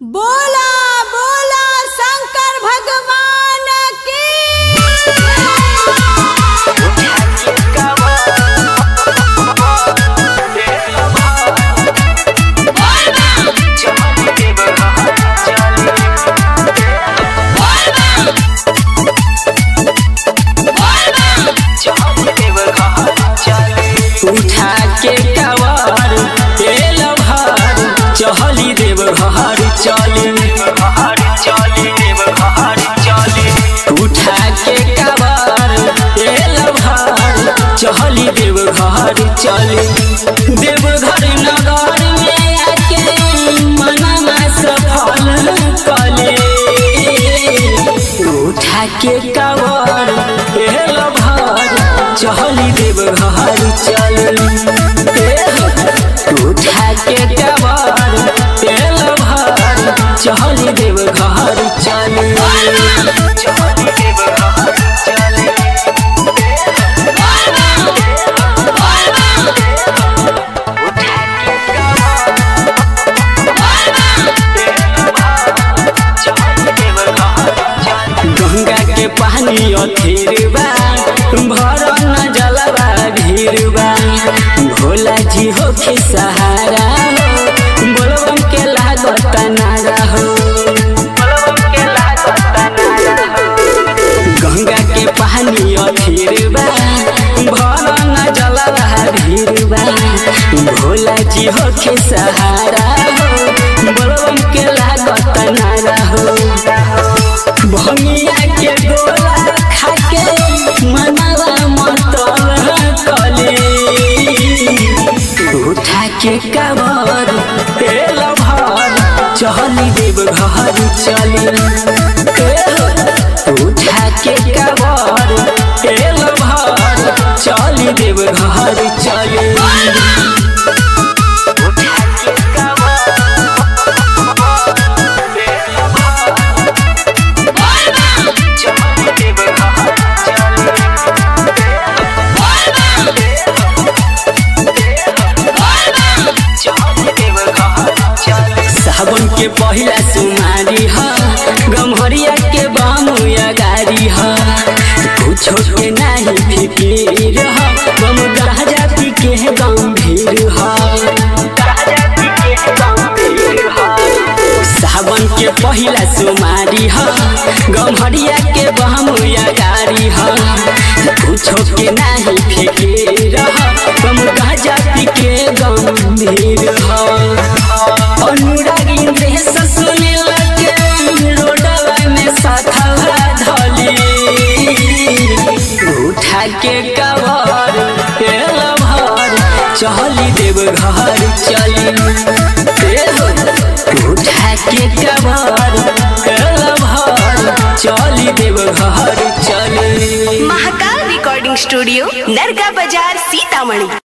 बोला बोला शंकर भगवान की उठा के कवर तेल भर चहली देव घर चली उठा के कवर तेल भर चहली देव घर चली देवघर नगर में आके मनमा सफल कले उठा के कवर तेल भर चहली देव घर चली उठा के कवर तेल भर चहली देव घर चली गंगा के पानी अथेरबा भर न जलवा भीरबा भोला जी हो के सहारा हो बोलबम के लागत नारा हो गंगा के पानी अथेरबा भर न जलवा भीरबा भोला जी हो के सहारा हो बोलबम के लागत नारा हो भंगिया के गोला खाके मनवा मतल कले उठा के कबर तेल भर चली देव घर चली उठा के कबर तेल भर चली देव घर चली सावन के पहिला सुमारी ह गम्हरिया के बामुया गारी ह कुछो के नाही फिकीर ह गम राजा पी के गंभीर ह सावन के पहिला सुमारी ह गम्हरिया के बामुया गारी ह कुछो के नाही फिकीर ह गम राजा पी के गंभीर ह अनुरागी देह सुने लगे रोडवा में साथवा धली उठा के कवर तेल भर चली देव घर चली उठा के कवर तेल भर चली देव घर चली महाकाल रिकॉर्डिंग स्टूडियो नरगा बाजार सीतामढ़ी